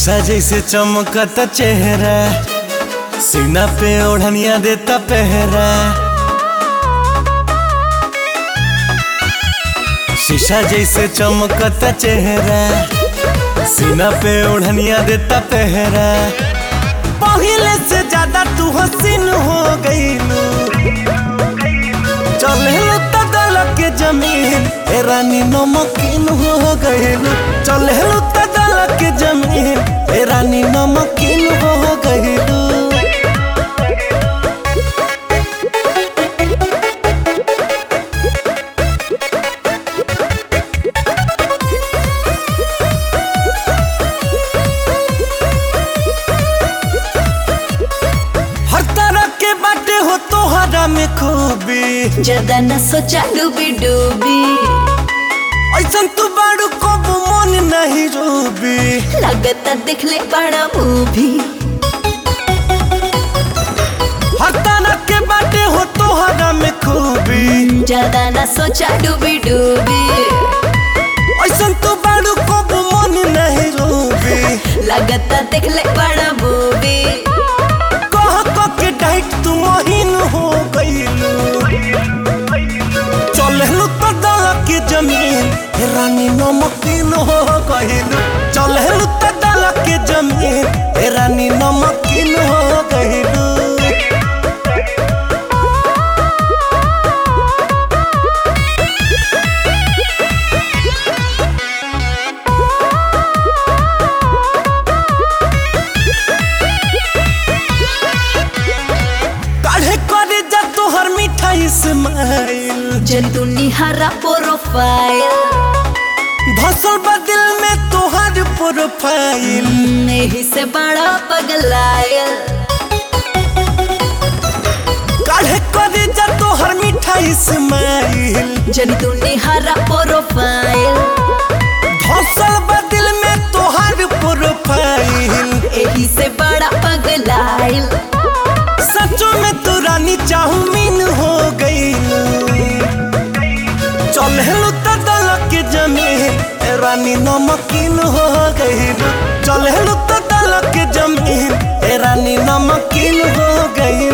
शीशा जैसे चमकता चेहरा सीना पे ओढ़निया देता पहरा शीशा जैसे चमकता चेहरा सीना पे ओढ़निया देता पहरा पहले से ज्यादा तू हसीन हो गईलू चले तो दल के जमीन ए रानी नमकीन हो गईलू चले तो दल के जमीन ए रानी नमकीन हो गईलू हर तरह के बाटे हो तोहरा में खूबी ज्यादा न सोचा डूबी डूबी ऐसन तू बाड़ू कब मन नहीं रूबी लगता देखले बड़ा मूवी हर तरह के बाटे हो तोहरा में खूबी ज्यादा न सोचा डूबी डूबी ऐसन तू बाड़ू कब मन नहीं रूबी लगता देखले बड़ा मूवी कह कह के डाइट तू महीन हो गईलू चलहलू तो दल के जमीन हे रानी नमकीन हो गईलू चलहलू तो दल के जमीन हे रानी नमकीन हो गईलू काढ़े करे जा तोहर मिठाई स्माइल जंतु निहारा प्रोफाइल धसल बा दिल में तोहर प्रोफाइल नहीं से बड़ा पगलायल काढ़े करे जा तोहर मिठाई स्माइल जंतु निहारा प्रोफाइल धसल बा दिल में तोहर प्रोफाइल यही से बड़ा पगलायल सचो में तू रानी चाउमीन हो गई चलहलू तो दल के जमीन ए रानी नमकीन हो गई चलहलू तो दल के जमीन ए रानी नमकीन हो गई